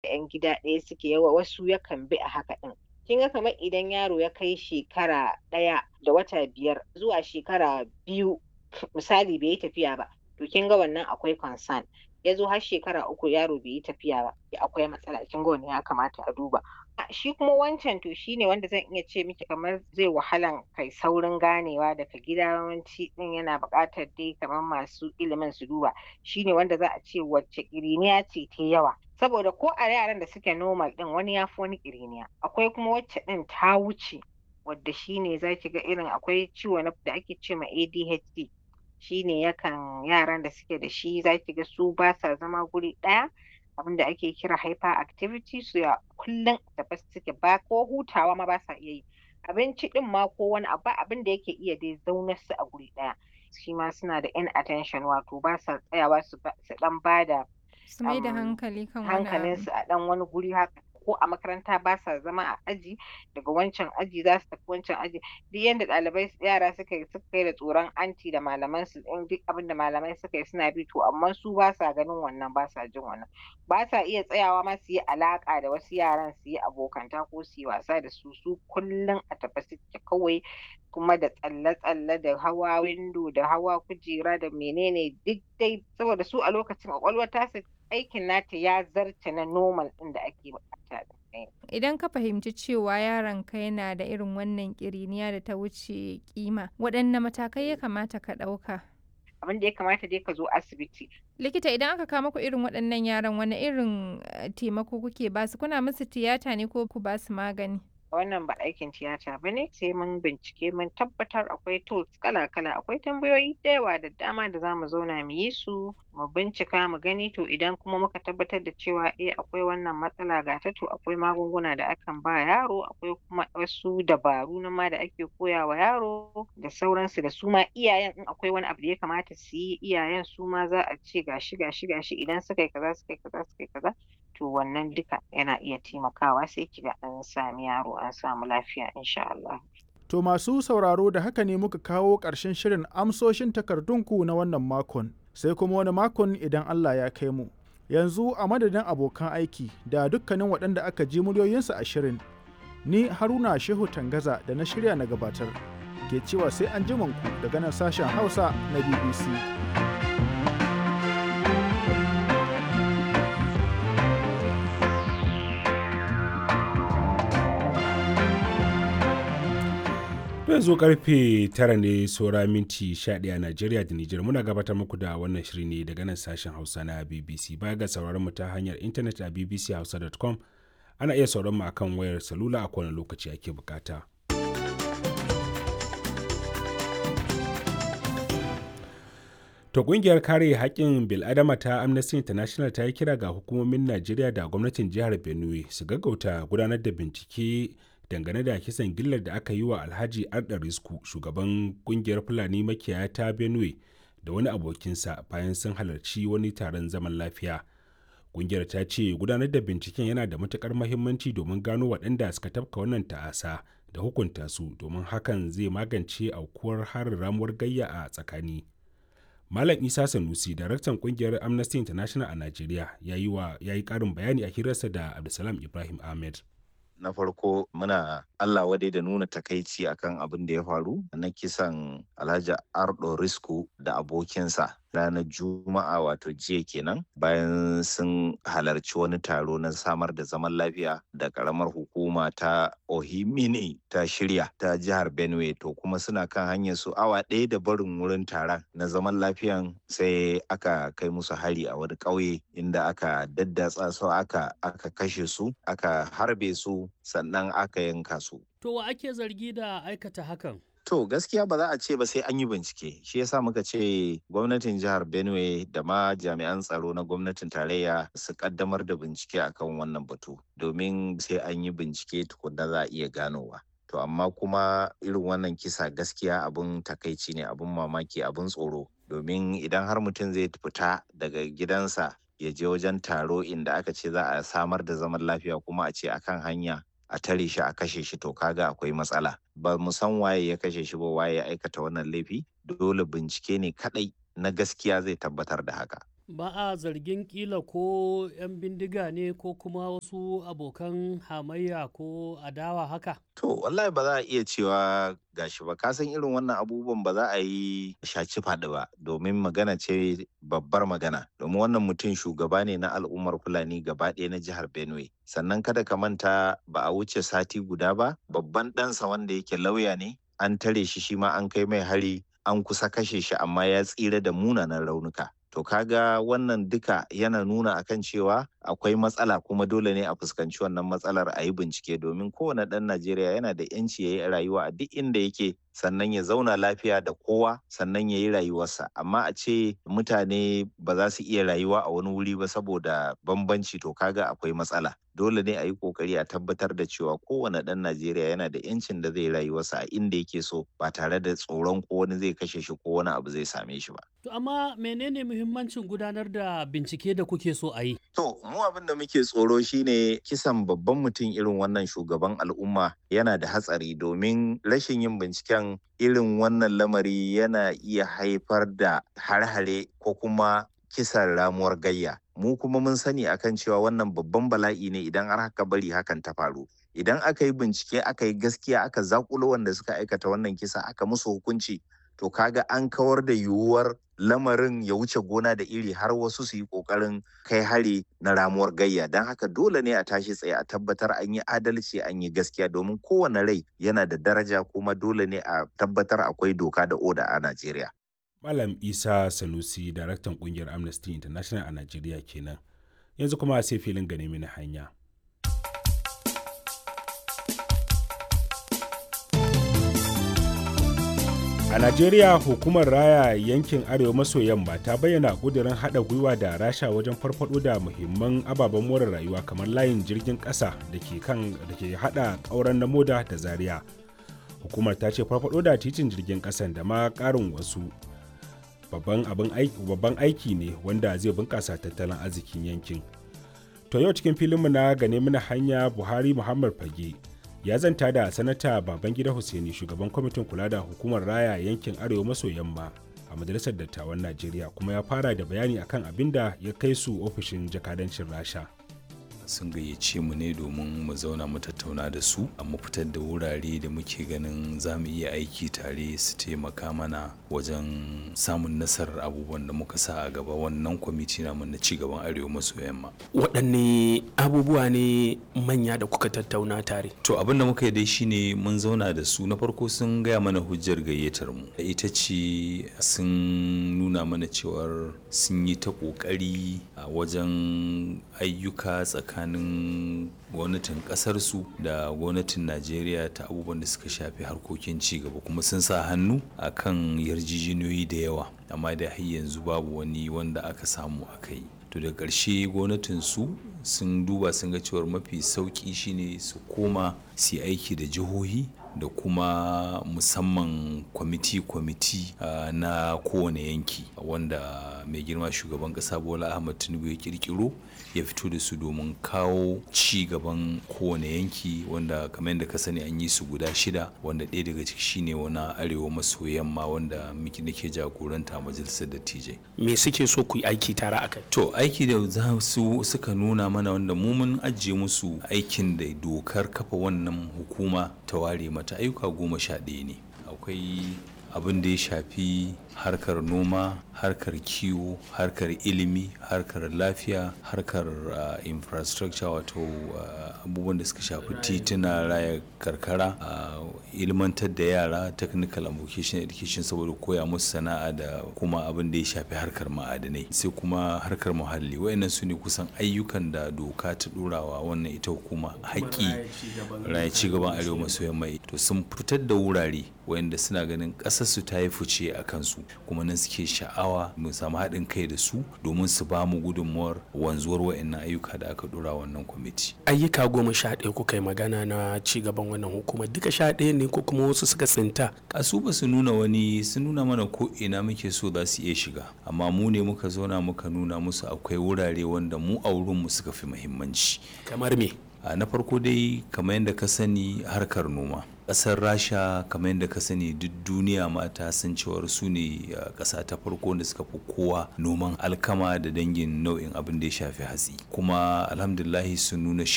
'yan gida ɗaya suke yawa wasu yakan bi a haka ɗin kin ga kamar idan yaro ya kai shekara ɗaya da wata biyar zuwa shekara biyu misali bai yi tafiya ba to kin ga wannan akwai concern ya zo har shekara uku yaro bai yi tafiya ba akwai matsala kin ga wannan ya kamata a duba shi kuma wancan to shine wanda zan iya ce miki kamar zai wahalan kai saurin ganewa daga gida yawanci din yana buƙatar dai kamar masu ilimin su duba shine wanda za a ce wacce ƙiriniya ce ta yawa saboda ko a yaran da suke normal din wani ya fi wani ƙiriniya akwai kuma wacce din ta wuce wadda shine za ki ga irin akwai ciwo da ake ce ma ADHD shine yakan yaran da suke da shi za ki ga su ba sa zama guri ɗaya abin da ake kira hyperactivity su ya kullum tafi suke ba ko hutawa ma ba sa iya yi abinci din ma ko wani abu abin da yake iya dai zaunar su a guri ɗaya shi ma suna da inattention wato ba sa tsayawa su dan ba da su mai da hankali kan wani hankalinsu a dan wani guri haka ko a makaranta ba sa zama a aji daga wancan aji za su tafi wancan aji duk yadda ɗalibai yara suka yi suka yi da tsoron anti da malaman su in duk abin da malamai suka yi suna bi to amma su ba sa ganin wannan ba sa jin wannan ba sa iya tsayawa ma su yi alaka da wasu yaran su yi abokanta ko su yi wasa da su su kullum a tafi suke kawai kuma da tsalle-tsalle da hawa windo da hawa kujera da menene duk dai saboda su a lokacin kwakwalwar tasu aikin nata ya zarce na normal ɗin da ake bukata Idan ka fahimci cewa yaronka yana da irin wannan ƙiriniya da ta wuce kima, waɗanne matakai ya kamata ka ɗauka? Abin da ya kamata dai ka zo asibiti. Likita idan aka kama ku irin waɗannan yaran wani irin taimako kuke basu kuna musu tiyata ne ko ku basu magani? wannan ba aikin tiyata ba ne sai mun bincike mun tabbatar akwai tools kala-kala akwai tambayoyi da yawa da dama da za mu zauna mu yi su mu bincika mu gani to idan kuma muka tabbatar da cewa eh akwai wannan matsala ga ta to akwai magunguna da akan ba yaro akwai kuma wasu dabaru na ma da ake koya wa yaro da sauransu da su ma iyayen in akwai wani abu da ya kamata su yi iyayen su ma za a ce gashi gashi gashi idan suka yi kaza suka yi kaza suka yi kaza to wannan duka yana iya taimakawa sai kiga an sami yaro an samu lafiya insha Allah. To masu sauraro da haka ne muka kawo ƙarshen shirin amsoshin takardunku na wannan makon sai kuma wani makon idan Allah ya kai mu. Yanzu a madadin abokan aiki da dukkanin waɗanda aka ji muryoyinsu a shirin ni Haruna Shehu Tangaza da na shirya na gabatar ke cewa sai an ku daga nan sashen Hausa na BBC. yanzu karfe tara ne saura minti 11 a Najeriya da Nijar muna gabatar muku da wannan shiri ne daga nan sashen Hausa na BBC baya ga sauraron mu ta hanyar intanet a bbchausa.com ana iya sauran mu akan wayar salula a kowane lokaci ake bukata. To kungiyar kare haƙƙin bil'adama ta Amnesty International ta yi kira ga hukumomin Najeriya da gwamnatin jihar Benue su gaggauta gudanar da bincike dangane da kisan gillar da aka yi wa alhaji ardarisku shugaban kungiyar fulani makiyaya ta benue da wani abokinsa bayan sun halarci wani taron zaman lafiya kungiyar ta ce gudanar da binciken yana da matukar mahimmanci domin gano waɗanda suka tafka wannan ta'asa da hukunta su domin hakan zai magance aukuwar harin ramuwar gayya a tsakani malam isa sanusi daraktan kungiyar amnesty international a najeriya ya yi ƙarin bayani a hirarsa da abdulsalam ibrahim ahmed na farko muna Allah wadai da nuna takaici akan abin da ya faru na kisan Alhaji Ardo Risku da abokinsa ranar Juma'a wato jiya kenan bayan sun halarci wani taro na samar da zaman lafiya da karamar hukuma ta Ohimini ta shirya ta jihar Benue to kuma suna kan hanyar su awa ɗaya da barin wurin taron na zaman lafiyan sai aka kai musu hari a wani ƙauye inda aka daddatsa su aka aka kashe su aka harbe su sannan aka yanka su. To wa ake zargi da aikata hakan? To gaskiya ba za a ce ba sai an yi bincike. Shi yasa muka ce gwamnatin jihar Benue da ma jami'an tsaro na gwamnatin tarayya su kaddamar da bincike akan wannan batu domin sai an yi bincike tukunna za a iya ganowa. To amma kuma irin wannan kisa gaskiya abun takaici ne abun mamaki abun tsoro domin idan har mutum zai fita daga gidansa ya je wajen taro inda aka ce za a samar da zaman lafiya kuma a ce akan hanya a tare shi a kashe shi to kaga akwai matsala ba mu san waye ya kashe shi ba waye ya aikata wannan laifi dole bincike ne kadai na gaskiya zai tabbatar da haka ba a zargin kila ko 'yan bindiga ne ko kuma wasu abokan hamayya ko adawa haka? To, wallahi ba za a iya cewa gashi ba, kasan irin wannan abubuwan ba za a yi shaci faɗi ba, domin magana ce babbar magana. Domin wannan mutum shugaba ne na al'ummar Fulani gaba ɗaya na jihar Benue. Sannan kada ka manta ba a wuce sati guda ba, babban ɗansa wanda yake lauya ne, an tare shi shi ma an kai mai hari, an kusa kashe shi amma ya tsira da munanan raunuka. To kaga wannan duka yana nuna akan cewa akwai matsala kuma dole ne a fuskanci wannan matsalar a yi bincike domin kowane ɗan Najeriya yana da 'yanci ya yi rayuwa a duk inda yake sannan ya zauna lafiya da kowa sannan ya yi rayuwarsa amma a ce mutane ba za su iya rayuwa a wani wuri ba saboda bambanci to kaga akwai matsala dole ne a yi kokari a tabbatar da cewa kowane ɗan Najeriya yana da 'yancin da zai rayuwarsa a inda yake so ba tare da tsoron ko wani zai kashe shi ko wani abu zai same shi ba. To amma menene muhimmancin gudanar da bincike da kuke so a yi? To mu abin da muke tsoro shine kisan babban mutum irin wannan shugaban al'umma yana da hatsari domin rashin yin binciken irin wannan lamari yana iya haifar da har-hare ko kuma kisan ramuwar gayya. Mu kuma mun sani akan cewa wannan babban bala'i ne idan har haka bari hakan ta faru. Idan aka yi bincike aka yi gaskiya aka zakulo wanda suka aikata wannan kisa aka musu hukunci to kaga an kawar da yiwuwar lamarin ya wuce gona da iri har wasu su yi kokarin kai hari na ramuwar gayya don haka dole ne a tashi tsaye a tabbatar an yi adalci an yi gaskiya domin kowane rai yana da daraja kuma dole ne a tabbatar akwai doka da oda a Najeriya. Malam Isa Sanusi, daraktan kungiyar Amnesty International a Najeriya kenan. Yanzu kuma sai filin gane mini hanya. A Najeriya hukumar raya yankin Arewa maso yamma ta bayyana ƙudurin haɗa gwiwa da rasha wajen farfaɗo da muhimman ababen more rayuwa kamar layin jirgin ƙasa da ke kan da ke haɗa ƙauren na moda da zaria. Hukumar ta ce farfaɗo da titin jirgin ƙasan da ma ƙarin wasu babban babban aiki ne wanda zai bunƙasa tattalin arzikin yankin. To yau cikin filinmu na gane mana hanya Buhari Muhammad Fage ya zanta da sanata babangida hussaini shugaban kwamitin kula da hukumar raya yankin arewa maso yamma a majalisar dattawan najeriya kuma ya fara da bayani akan abin da ya kai su ofishin jakadancin rasha sun gayyace mu ne domin mu zauna mu tattauna da su mu fitar da wurare da muke ganin za mu iya aiki tare su taimaka mana wajen samun nasarar abubuwan da muka sa a gaba wannan kwamiti namu na ci gaban arewa maso yamma waɗanne abubuwa ne manya da kuka tattauna tare to abin da muka yi dai shine mun zauna da su na farko sun gaya mana hujjar gayyatar mu ita ce sun nuna mana cewar sun yi ta ƙoƙari a wajen ayyuka tsakanin tsakanin gwamnatin kasarsu da gwamnatin najeriya ta abubuwan da suka shafi harkokin cigaba kuma sun sa hannu a kan yarjejeniyoyi da yawa amma da har yanzu babu wani wanda aka samu aka yi to da ƙarshe gwamnatin su sun duba sun ga cewar mafi sauƙi shine su koma su aiki da jihohi da kuma musamman kwamiti-kwamiti uh, na kowane yanki wanda mai girma shugaban kasa bola ahmad tinubu ya kirkiro ya fito da su domin kawo ci gaban kowane yanki wanda kamar yadda ka sani an yi su guda shida wanda ɗaya daga ciki shine wani arewa maso yamma wanda miki nake jagoranta a majalisar dattijai me suke so ku yi aiki tare a kai to aiki da za su suka nuna mana wanda mu mun ajiye musu aikin da dokar kafa wannan hukuma ta ware mata ayyuka goma sha ɗaya ne akwai abin da ya shafi harkar noma harkar kiwo harkar ilimi harkar lafiya harkar uh, infrastructure wato uh, abubuwan da suka shafi tituna raya karkara uh, ilmantar da yara technical and vocational education saboda koya musu sana'a da kuma abin da ya shafi harkar ma'adanai sai kuma harkar muhalli wayannan su ne kusan ayyukan da doka ta ɗorawa wannan ita hukuma haƙƙi raya ci gaban arewa maso yamma to sun fitar da wurare wayanda suna ganin ƙasarsu ta yi fice a kansu kuma nan suke sha'awa mu samu haɗin kai da su domin su ba mu gudunmuwar wanzuwar wa'annan ayyuka da aka dora wannan kwamiti. ayyuka goma sha ɗaya kuka yi magana na ci gaban wannan hukumar duka sha ɗaya ne ko kuma wasu suka tsinta. kasu ba su nuna wani sun nuna mana ko ina muke so za su iya shiga amma mu ne muka zauna muka nuna musu akwai wurare wanda mu a wurinmu suka fi muhimmanci. kamar me na farko dai kamar yadda ka sani harkar noma ƙasar rasha kamar yadda ka sani duk duniya mata san cewar su ne ƙasa ta farko da suka fi kowa noman alkama da dangin nau'in abin da ya shafi hatsi kuma alhamdulahi sun nuna